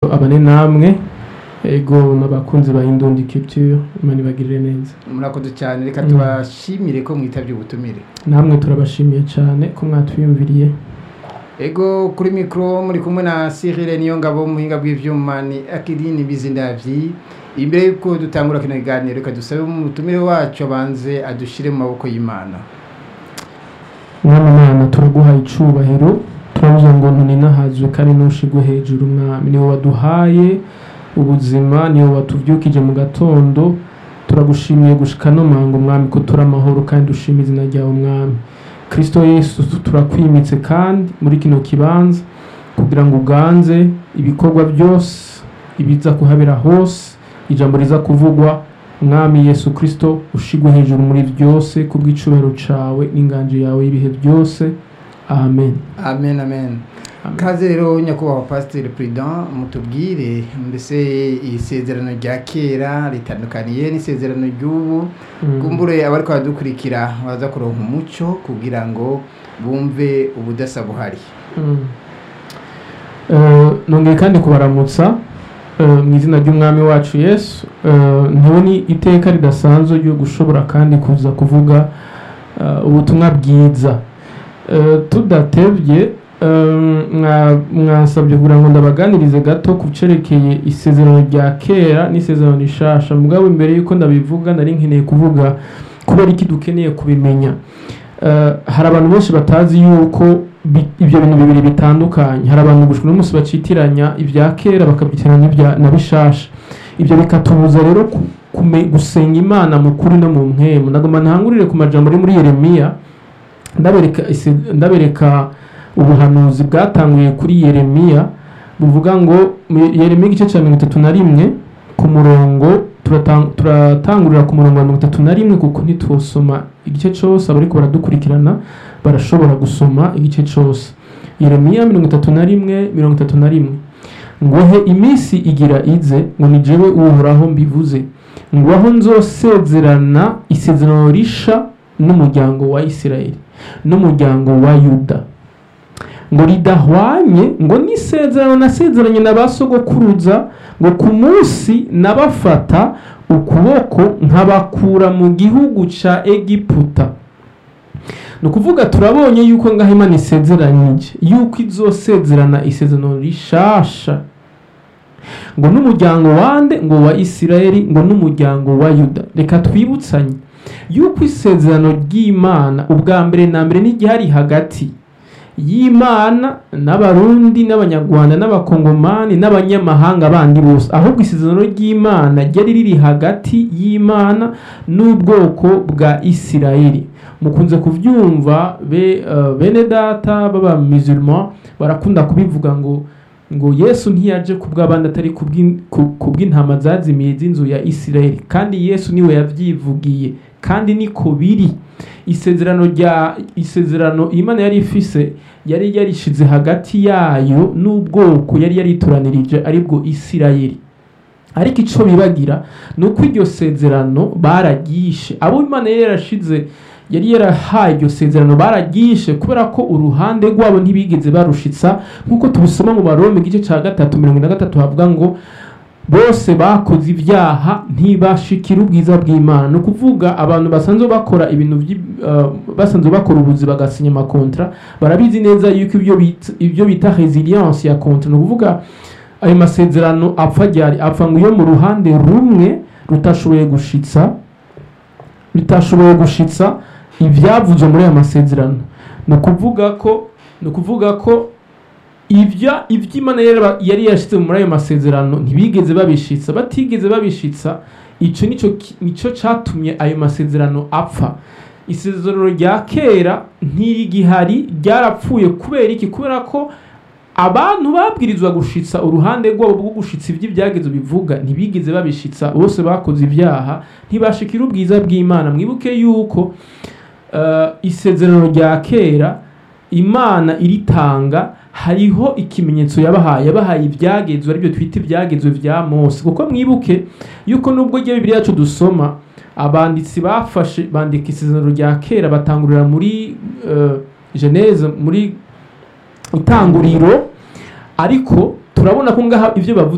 abane namwe ego n'abakunzi ba Indundi Culture imana ibagirire neza murakoze cyane reka tubashimire ko mwitabye ubutumire namwe turabashimiye cyane ko mwatwiyumviriye ego kuri mikoro muri kumwe na Cyril niyo ngabo muhinga bw'ivyuma ni Akidini Bizindavyi imbere yuko dutangura kino kiganiro reka dusabe umutumire wacu abanze adushire mu maboko y'Imana mwami mana turaguhaye icubahiro turavuze ngo ntuninahazwe kandi ntushigwe hejuru mwami niwe waduhaye ubuzima niwe watuvyukije mu gatondo turagushimiye gushika no mango mwami ko turi amahoro kandi dushima izina ryawe mwami kristo yesu turakwimitse kandi muri kino kibanza kugira ngo uganze ibikorwa byose ibiza kuhabera hose ijambo riza kuvugwa mwami yesu kristo ushigwe hejuru muri byose kubw'icubahiro cawe n'inganje yawe y'ibihe byose amen amen amen Amen. kaze rero nyakubahwa pasiteri perezida mutubwire mbese isezerano rya kera ritandukaniye n'isezerano ry'ubu Mm. kumbure abariko baradukurikira baza kuronka umuco kugira ngo bumve ubudasa buhari Mm. Eh, nongeye kandi kubaramutsa eh, mu izina ry'umwami wacu yesu Eh, ntiboni iteka ridasanzwe ryo gushobora kandi kuza kuvuga eh, ubutumwa bwiza Eh, tudatevye eh, mwa- mwasabye kugira ngo ndabaganirize gato ku cerekeye isezerano rya kera n'isezerano rishasha mugabo imbere yuko ndabivuga nari nkeneye kuvuga kubera iki dukeneye kubimenya Eh, hari abantu benshi batazi yuko bi- ibyo bintu bibiri bitandukanye hari abantu gushwa n'umunsi bacitiranya ibya kera bakabyitiranya n'ibya na bishasha ibyo bikatubuza rero ku- kume- gusenga imana mu kuri no mu mpemu ndagomba ntangurire ku majambo ari muri yeremiya ndabereka ise- ndabereka ubuhanuzi bwatanguye kuri yeremiya buvuga ngo mu yeremiya igice cya mirongo itatu na rimwe ku murongo turatang- turatangurira ku murongo wa mirongo itatu na rimwe kuko ntitwosoma igice cyose abariko baradukurikirana barashobora gusoma igice cyose yeremiya mirongo itatu na rimwe mirongo itatu na rimwe ngohe iminsi igira ize ngo ni jewe uhoraho mbivuze ngo aho nzosezerana isezerano risha n'umuryango wa isirayeli n'umuryango wa yuda ngo ridahwanye ngo n'isezerano nasezeranye na ba sogokuruza ngo ku munsi nabafata ukuboko nkabakura mu gihugu ca egiputa ni ukuvuga turabonye yuko ngaho imana isezeranyije yuko izosezerana isezerano rishasha ngo n'umuryango wande ngo wa isirayeli ngo n'umuryango wa yuda reka twibutsanye yuko isezerano ry'imana ubwa mbere na mbere n'igihari hagati y'imana n'abarundi n'abanyarwanda n'abakongomani n'abanyamahanga bandi bose ahubwo isezerano ry'imana ryari riri hagati y'imana n'ubwoko bwa isirayeli mukunze kubyumva be, uh, bene data baba musulman barakunda kubivuga ngo ngo yesu ntiyaje ku bw'abandi atari ku bw'in- ku- ku bw'intama zazimiye z'inzu ya isirayeli kandi yesu niwe yabyivugiye kandi niko biri isezerano rya isezerano imana yari ifise yari yarishize hagati yayo n'ubwoko yari yaritoranirije aribwo isirayeli ariko icyo bibagira ni uko iryo sezerano bararyishe abo imana yari yarashize yari yarahaye iryo sezerano bararyishe kubera ko uruhande rwabo ntibigeze barushitsa nk'uko tubisoma mu barome igice cya gatatu mirongo ine na gatatu havuga ngo bose bakoze ibyaha ntibashikira ubwiza bw'imana ni ukuvuga abantu basanzwe bakora ibintu by'i- uh, basanzwe bakora ubuzi bagasinya amakontra barabizi neza yuko ibyo bita, ibyo bita resilience ya kontra ni ukuvuga ayo masezerano apfa ryari apfa ngo iyo mu ruhande rumwe rutashoboye gushitsa rutashoboye gushitsa ibyavuzwe muri ayo masezerano ni ukuvuga ko ni ukuvuga ko ibya iby'imana yari- yari yashyize muri ayo masezerano ntibigeze babishitsa batigeze babishitsa icyo nicyo ki- nicyo cyatumye ayo masezerano apfa isezerano rya kera ntirigihari ryarapfuye kubera iki kubera ko abantu babwirizwa gushitsa uruhande rwabo rwo gushitsa ibyo ibyagezo bivuga ntibigeze babishitsa bose bakoze ibyaha ntibashikira ubwiza bw'imana mwibuke yuko eh, isezerano rya kera imana iritanga hariho ikimenyetso yabahaye yabahaye ibyagezwe aribyo twita ibyagezwe vya mose kuko mwibuke yuko nubwo rya bibiri yacu dusoma abanditsi bafashe bandika isezerano rya kera batangurira muri uh, geneze muri itanguriro ariko turabona ko ngaha ibyo bavuze